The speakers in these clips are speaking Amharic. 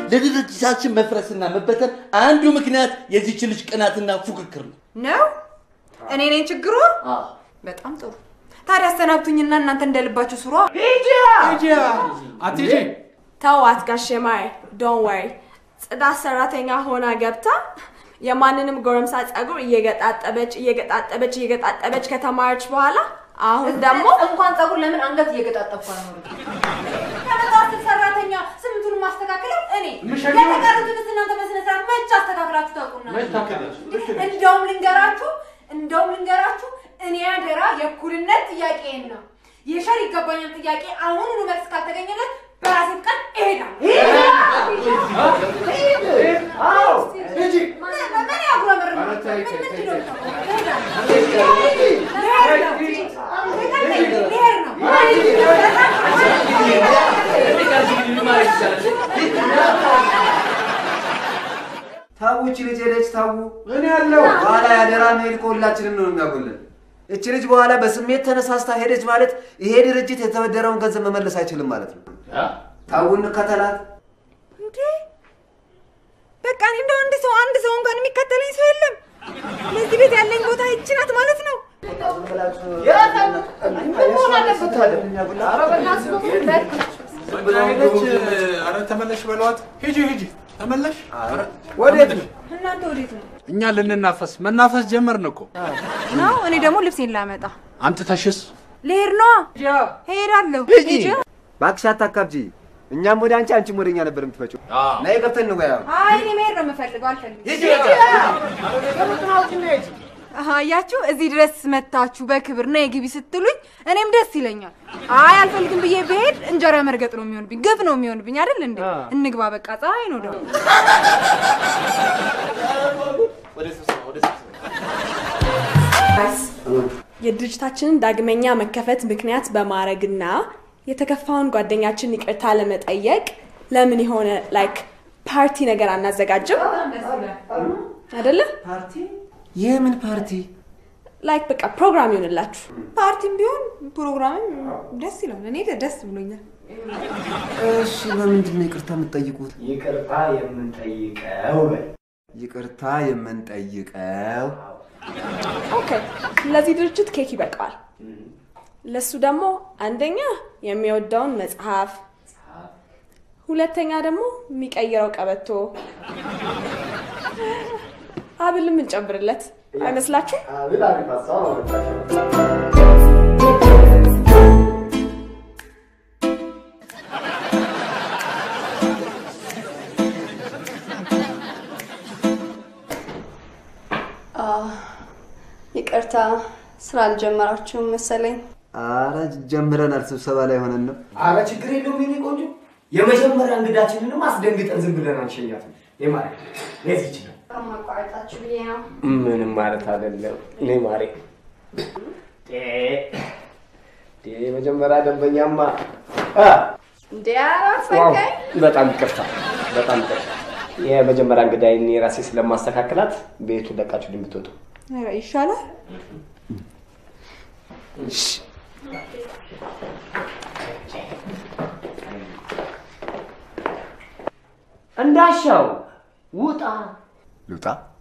ለድርጅታችን መፍረስና መበተን አንዱ ምክንያት የዚች ልጅ ቅናትና ፉክክር ነው። ነው እኔ ነኝ ችግሩ? በጣም ጥሩ። ታዲያ አሰናብቱኝና እናንተ እንደልባችሁ ስሯ። አትሂጂ። ተዋት ጋሼ ማይ ዶን ወሪ። ጽዳት ሰራተኛ ሆና ገብታ የማንንም ጎረምሳ ጸጉር እየገጣጠበች እየገጣጠበች እየገጣጠበች ከተማረች በኋላ አሁን ደግሞ እንኳን ጸጉር ለምን አንገት እየገጣጠብኩ ነው? ከመጣስል ሰራተኛ ስምንቱን ማስተካከለው እኔ የምሸኘው- የተቀሩትን እናንተ በስነ ስርዓት መች አስተካክላችሁ ታውቁና? መች ታውቃላችሁ? እንደውም ልንገራችሁ እንደውም ልንገራችሁ እኔ አደራ የእኩልነት ጥያቄን ነው የሸር ይገባኛል ጥያቄ አሁኑኑ መልስ ካልተገኘለት በራሴ ፍቃድ እሄዳለሁ። ምን ያጉረመርማል? ኧረ ተይ፣ ተይ፣ ተይ፣ ተይ። ልሄድ ነው። ታው እቺ ልጅ ሄደች። ታው እኔ ያለው በኋላ ያደራ መሄድ ከሁላችንም ነው የሚያጎለን። እቺ ልጅ በኋላ በስሜት ተነሳስታ ሄደች ማለት ይሄ ድርጅት የተበደረውን ገንዘብ መመለስ አይችልም ማለት ነው። ታው እንከተላት። እንዴ በቃ እኔ እንደው አንድ ሰው አንድ ሰው እንኳን የሚከተለኝ ሰው የለም። ለዚህ ቤት ያለኝ ቦታ ይቺ ናት ማለት ነው። ሄደች። ኧረ ተመለሽ በለዋት። ሂጂ ሂጂ፣ ተመለሽ። ወዴት ነው? እናንተ ወዴት ነው እኛ ልንናፈስ መናፈስ ጀመርን እኮ። ነው? እኔ ደግሞ ልብሴን ላመጣ አምጥተሽስ ልሄድ ነዋ። ሄዳለሁ። ሂጂ። እባክሽ አታካብጂ። እኛም ወደ አንቺ፣ አንቺም ወደ እኛ ነበር የምትመጪው። ነይ ገብተን እንወያ። አይ እኔ መሄድ ነው የምፈልገው፣ አልፈልግም። አሃ አያችሁ፣ እዚህ ድረስ መታችሁ በክብር ነይ ግቢ ስትሉኝ እኔም ደስ ይለኛል። አይ አልፈልግም ብዬ ብሄድ እንጀራ መርገጥ ነው የሚሆንብኝ፣ ግፍ ነው የሚሆንብኝ አይደል እንዴ? እንግባ በቃ፣ ፀሐይ ነው ደግሞ። የድርጅታችንን ዳግመኛ መከፈት ምክንያት በማድረግና የተከፋውን ጓደኛችን ይቅርታ ለመጠየቅ ለምን የሆነ ላይክ ፓርቲ ነገር አናዘጋጅም? አይደለ? የምን ፓርቲ? ላይክ በቃ ፕሮግራም ይሆንላችሁ። ፓርቲም ቢሆን ፕሮግራምም ደስ ይላል። እኔ ደስ ብሎኛል። እሺ፣ በምንድን ነው ይቅርታ የምትጠይቁት? ይቅርታ የምንጠይቀው በል። ይቅርታ የምንጠይቀው ኦኬ፣ ለዚህ ድርጅት ኬክ ይበቃዋል። ለሱ ደግሞ አንደኛ የሚወደውን መጽሐፍ፣ ሁለተኛ ደግሞ የሚቀይረው ቀበቶ፣ ሀብልም እንጨምርለት አይመስላችሁ? አብል አሪፍ ሀሳብ አመጣሽ። ይቅርታ ስራ አልጀመራችሁም መሰለኝ። አረ ጀምረናል። ስብሰባ ላይ ሆነን ነው። አረ ችግር የለውም የኔ ቆንጆ። የመጀመሪያ እንግዳችንንም አስደንግጠን ዝም ብለን አንሸኛትም። የማሪ ለዚህ ይችላል ማቋረጣችሁ ብዬ ነው። ምንም ማለት አይደለም። እኔ ማሬ የመጀመሪያ ደንበኛማ አ፣ እንዴ ዋው፣ አራፈቀኝ በጣም ይቅርታ፣ በጣም ይቅርታ። የመጀመሪያ እንግዳዬን እኔ ራሴ ስለማስተካከላት ቤቱ ለቃችሁ እንድትወጡ ኧረ ይሻላል። እንዳሻው ውጣ። ልውጣ?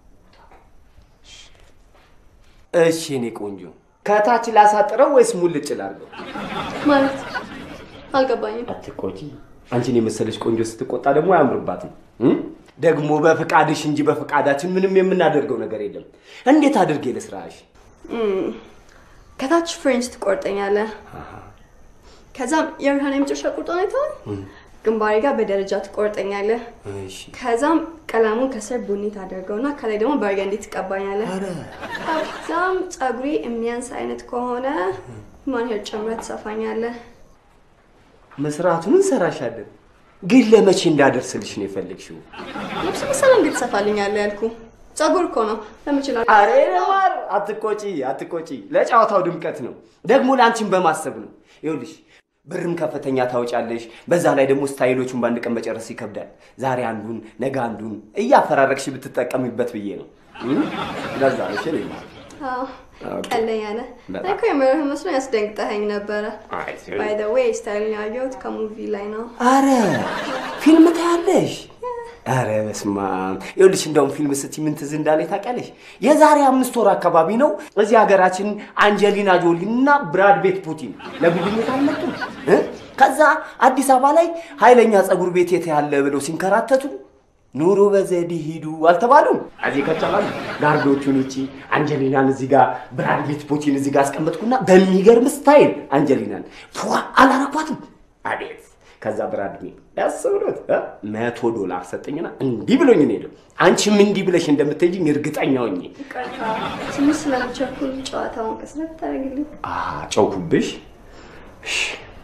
እሺ እኔ ቆንጆ ከታች ላሳጥረው ወይስ ሙልጭ ላድርገው? ማለት አልገባኝም። አትቆጪ። አንቺን የመሰለች ቆንጆ ስትቆጣ ደግሞ አያምርባትም። እ? ደግሞ በፍቃድሽ እንጂ በፍቃዳችን ምንም የምናደርገው ነገር የለም። እንዴት አድርጌ ልስራሽ? እም፣ ከታች ፍሬንች ትቆርጠኛለህ። ከዛም የብርሃን የመጨረሻ ቁርጦን አይተዋል። ግንባሬ ጋር በደረጃ ትቆርጠኛለህ። እሺ ከዛም ቀለሙን ከስር ቡኒ ታደርገውና ከላይ ደግሞ በርገንዲ ትቀባኛለህ። ከዛም ፀጉሬ የሚያንስ አይነት ከሆነ ማን ሄር ጨምረህ ትሰፋኛለህ። መስራቱን እንሰራሻለን። ግን ለመቼ እንዳደርስልሽ ነው የፈለግሽው? ልብስ መሰለ እንዴት ትሰፋልኛለህ ያልኩ ፀጉር እኮ ነው ለምችላ አሬ ማር አትቆጪ፣ አትቆጪ። ለጨዋታው ድምቀት ነው፣ ደግሞ ለአንቺን በማሰብ ነው። ይኸውልሽ ብርም ከፍተኛ ታወጫለሽ። በዛ ላይ ደግሞ ስታይሎቹን በአንድ ቀን መጨረስ ይከብዳል። ዛሬ አንዱን ነገ አንዱን እያፈራረቅሽ ብትጠቀሚበት ብዬ ነው። እም? ለዛ ነው እሺ። እኔማ ኦኬ። ቀለኛ ነህ። በጣም። እኔ እኮ የምርህ መስሎ ያስደንግጠኸኝ ነበረ። አይ ባይ ዘ ዌይ ስታይልን ያየሁት ከሙቪ ላይ ነው። አረ ፊልም ታያለሽ? ኧረ በስመ አብ ይኸውልሽ፣ እንደውም ፊልም ስትይ ምን ትዝ እንዳለኝ ታውቂያለሽ? የዛሬ አምስት ወር አካባቢ ነው እዚህ ሀገራችን አንጀሊና ጆሊ እና ብራድ ቤት ፑቲን ለጉብኝት አልመጡም እ? ከዛ አዲስ አበባ ላይ ኃይለኛ ፀጉር ቤት የት ያለ ብለው ሲንከራተቱ ኑሮ በዘዴ ሂዱ አልተባሉም። እዚህ ከተባሉ ጋርዶቹን ውጪ አንጀሊናን እዚህ ጋር ብራድ ቤት ፑቲን እዚህ ጋር አስቀመጥኩና በሚገርም ስታይል አንጀሊናን ፏ አላረኳትም። አቤት ከዛ ብራድ ቤት ደስ ብሎት እ? መቶ ዶላር ሰጠኝና እንዲህ ብሎኝ ነው ሄደው። አንቺም እንዲህ ብለሽ እንደምትሄጂኝ እርግጠኛ ሆኜ ይቅርታ ትንሽ ስለምቸኩል ጨዋታውን ቀስነት ታደርግልኝ። ጨውኩብሽ። እሺ።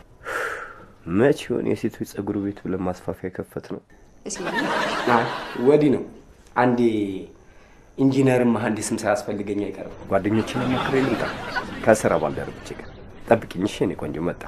መቼ ይሆን የሴቶች ፀጉር ቤት ብለን ማስፋፊያ የከፈት ነው? አይ ወዲህ ነው። አንዴ ኢንጂነርም መሐንዲስም ሳያስፈልገኝ አይቀርም። ጓደኞችን መክሬ ልምጣ ከስራ ባልደረቦቼ ጋር ጠብቂኝ። እሺ የእኔ ቆንጆ መጣ።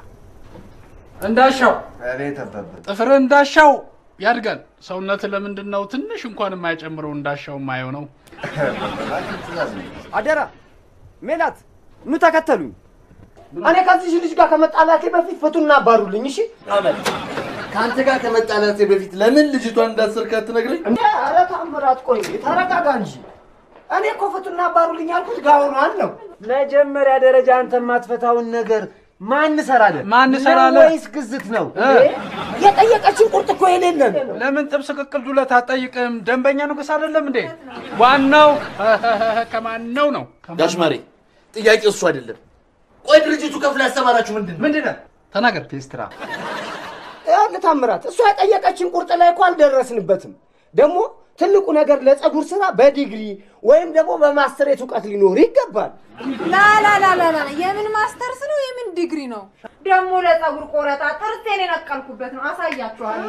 እንዳሻው አቤት አባባ ጥፍር እንዳሻው ያድጋል። ሰውነት ለምንድን ነው ትንሽ እንኳን የማይጨምረው እንዳሻው የማየው ነው? ትእዛዝ ነው። አደራ ሜላት፣ ኑ ተከተሉኝ። እኔ ከዚህ ልጅ ጋር ከመጣላቴ በፊት ፍቱና አባሩልኝ። እሺ አመል ከአንተ ጋር ከመጣላቴ በፊት ለምን ልጅቷን እንዳሰርካት ትነግረኝ? እንዴ! ኧረ ታምራት፣ ቆይ ተረጋጋ እንጂ። እኔ እኮ ፍቱና አባሩልኝ ያልኩት ጋውኗን ነው። መጀመሪያ ደረጃ አንተ የማትፈታውን ነገር ማን ሰራለ? ማን ሰራለ? ወይስ ግዝት ነው? የጠየቀችን ቁርጥ እኮ የሌለን ለምን ጥብስ ቅቅል ዱለት አትጠይቅም? ደንበኛ ንጉሥ አይደለም እንዴ? ዋናው ከማን ነው ነው? ጋሽ ማሬ ጥያቄው እሱ አይደለም። ቆይ ድርጅቱ ከፍሎ ያሰማራችሁ ምንድን ነው? ምንድን ነው? ተናገር ፔስትራ። ይኸውልህ ታምራት፣ እሷ የጠየቀችን ቁርጥ ላይ እኮ አልደረስንበትም። ደግሞ ትልቁ ነገር ለፀጉር ስራ በዲግሪ ወይም ደግሞ በማስተሬት እውቀት ሊኖር ይገባል። ላላላላላ የምን ማስተርስ ነው? የምን ዲግሪ ነው? ደግሞ ለፀጉር ቆረጣ ጥርሴን የነቀልኩበት ነው። አሳያችኋለሁ።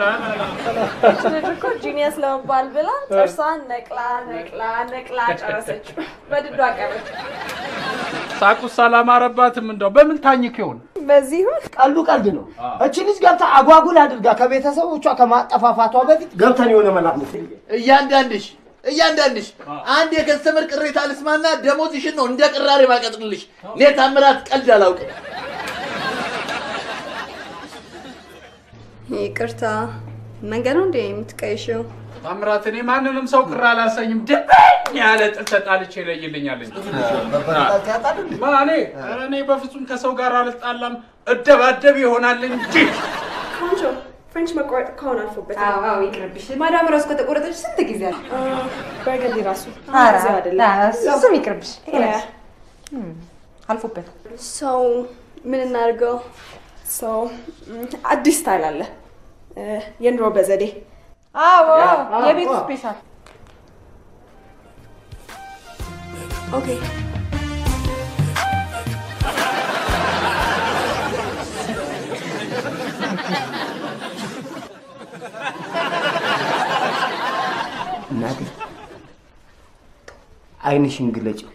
ልጅ እኮ ጂኒየስ ለመባል ብላ ጥርሷን ነቅላ ነቅላ ነቅላ ጨረሰች። በድዷ ቀረች። ሳቁስ አላማረባትም። እንደው በምን ታኝክ ይሆን? በዚህ ይሁን ቀልዱ ቀልድ ነው። እቺ ልጅ ገብታ አጓጉል አድርጋ ከቤተሰቦቿ ከማጠፋፋቷ በፊት ገብተን የሆነ መላክ ነው። እያንዳንድሽ እያንዳንድሽ አንድ የከስተመር ቅሬታ ልስማና ደሞዝሽን ነው እንደ ቅራሬ ማቀጥልልሽ። እኔ ታምራት ቀልድ አላውቅም። ይቅርታ መንገድ ነው እንዴ የምትቀይሽው? ታምራት፣ እኔ ማንንም ሰው ቅር አላሰኝም። ድብን ያለ ጥል ተጣልቼ ይለይልኛል እንጂ በበረታት ያጣል እንዴ? ማኔ ኧረ እኔ በፍጹም ከሰው ጋር አልጣላም፣ እደባደብ ይሆናል እንጂ ቆንጆ ፍሬንች መቆረጥ ከሆነ አልፎበታል። አዎ አዎ፣ ይቅርብሽ። ማዳም ራሱ ከተቆረጠች ስንት ጊዜ አለ? በርገንዲ ራሱ ኧረ ጊዜው አይደለም። እሱም ይቅርብሽ። Yeah. አልፎበታል። ሰው ምን እናድርገው? So, ም፣ አዲስ ስታይል አለ እ፣ የኑሮ በዘዴ አዎ የቤት ስፔሻል ኦኬ እናቴ አይንሽን ግለጭው።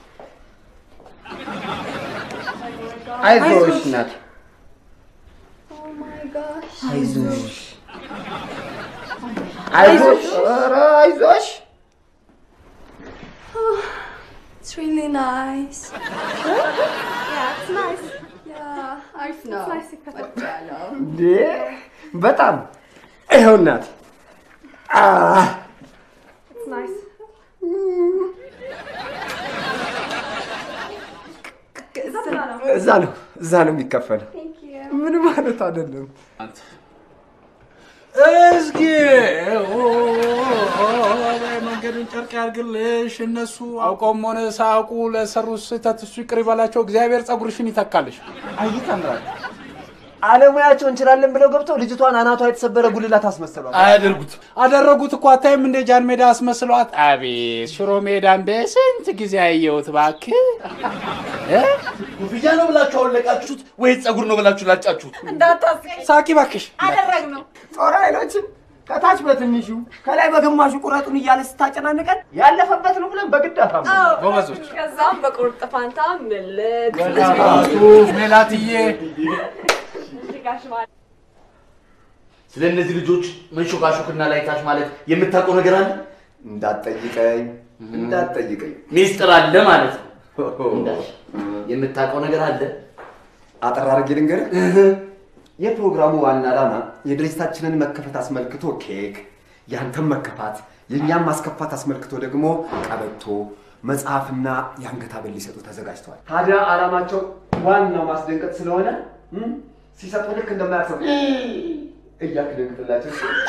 አይዞሽ እናቴ፣ ኦ ማይ ጋሽ አይዞሽ፣ አይዞሽ፣ ኧረ አይዞሽ። It's really nice. Yeah, it's nice. Yeah, አሪፍ ነው። ወድጃለሁ። እንዴ በጣም ይኸው እናቴ አህ፣ It's nice. እዛ ነው እዛ ነው የሚከፈለው። Thank you. ምን ማለት አይደለም። እስኪ መንገዱን ጨርቅ ያርግልሽ። እነሱ አውቀውም ሆነ ሳያውቁ ለሰሩት ስህተት እሱ ይቅር ይበላቸው። እግዚአብሔር ፀጉርሽን ይተካልሽ። አይ ታምራት፣ አለሙያቸው እንችላለን ብለው ገብተው ልጅቷን አናቷ የተሰበረ ጉልላት አስመሰሏል። አያደርጉት አደረጉት እኮ አታይም እንደ ጃን ሜዳ አስመስለዋት። አቤት ሽሮ ሜዳን በስንት ጊዜ አየሁት እባክህ። እ? ኮፍያ ነው ብላችሁ አወለቃችሁት ወይስ ፀጉር ነው ብላችሁ ላጫችሁት? እንዳታስቀኝ ሳቂ እባክሽ። አደረግነው። ጦር ኃይሎችን ከታች በትንሹ ከላይ በግማሹ ቁረጡን እያለ ስታጨናንቀን ያለፈበት ነው ብለን በግድ አታም ጎበዞች ከዛም በቁርጥ ፋንታ ምልጥ ሜላትዬ ጋሽ ማለት ስለ እነዚህ ልጆች መንሾካሾክና ላይታች ማለት የምታውቀው ነገር አለ? እንዳትጠይቀኝ እንዳትጠይቀኝ። ሚስጥር አለ ማለት ነው። እንዳልሽ የምታውቀው ነገር አለ? አጠር አድርጌ ልንገርህ። የፕሮግራሙ ዋና ዓላማ የድርጅታችንን መከፈት አስመልክቶ ኬክ፣ ያንተም መከፋት የእኛም ማስከፋት አስመልክቶ ደግሞ ቀበቶ መጽሐፍና የአንገት ሐብል ሊሰጡ ተዘጋጅተዋል። ታዲያ ዓላማቸው ዋናው ማስደንቀጥ ስለሆነ እም፣ ሲሰጡ ልክ እንደማያሰቡ እያልክ ደንግጥላቸው።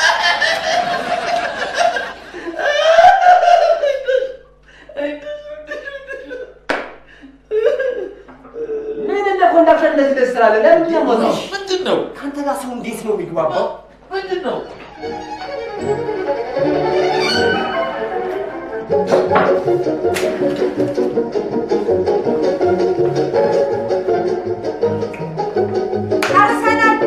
ምን እንደ ኮንዳክተር እንደዚህ ደስ ትላለህ? ለምን ያሞታው? ምንድን ነው ከአንተ ጋር ሰው እንዴት ነው የሚግባባው? ምንድን ነው? ጨርሰናል።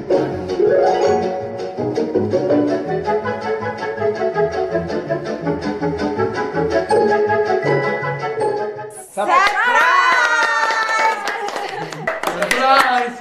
ሰርፕራይዝ!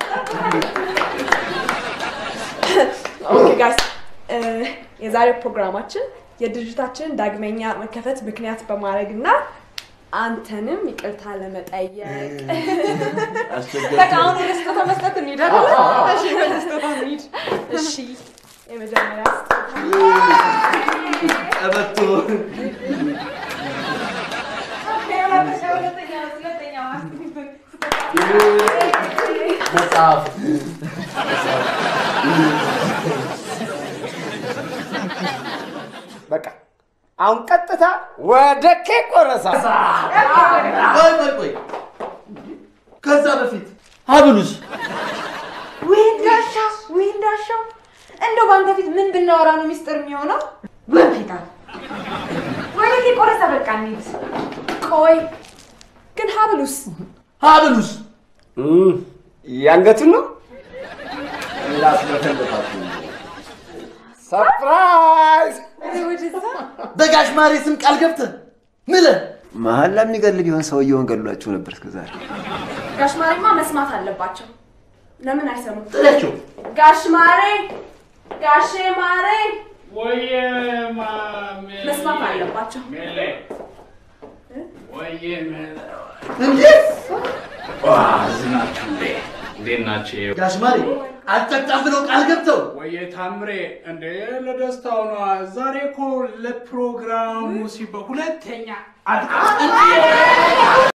ኦኬ ጋይስ የዛሬው ፕሮግራማችን የድርጅታችንን ዳግመኛ መከፈት ምክንያት በማድረግ እና አንተንም ይቅርታ ለመጠየቅ በቃ አሁን ወደ ስጦታ መስጠት እንሂድ አይደለ? እሺ ወደ ስጦታ እንሂድ። እሺ የመጀመሪያ ስጦታ ቀበቶ መጽሐፍ በቃ አሁን ቀጥታ ወደ ኬክ ቆረሳ። ቆይ ቆይ ቆይ ከዛ በፊት ሀብሉስ ውይ እንዳሻው ውይ እንዳሻው እንደው በአንተ ፊት ምን ብናወራ ነው ሚስጥር የሚሆነው? ወንፊታ ወደ ኬክ ቆረሳ በቃ እንሂድ። ቆይ ግን ሀብሉስ ሀብሉስ እም፣ የአንገቱን ነው ሰርፕራይዝ። በጋሽ ማሬ ስም ቃል ገብተህ ምለህ መሀል ለሚገል ቢሆን ሰውየውን ገድሏችሁ ነበር እስከዛሬ። ጋሽ ማሬማ መስማት አለባቸው። ለምን አይሰሙም? ጥለችው ጋሽ ማሬ ጋሼ ማሬ ወየ ማሜ መስማት አለባቸው። ሜሌ ወየ ሜሌ እንዴ ዋ ዝናችሁ እንዴ እንዴት ናቸው? ጋሽ ማሬ አልጠጣም ብለው ቃል ገብተው ወየ ታምሬ እንዴ ለደስታው ነዋ። ዛሬ እኮ ለፕሮግራሙ ሲባል ሁለተኛ አልቃ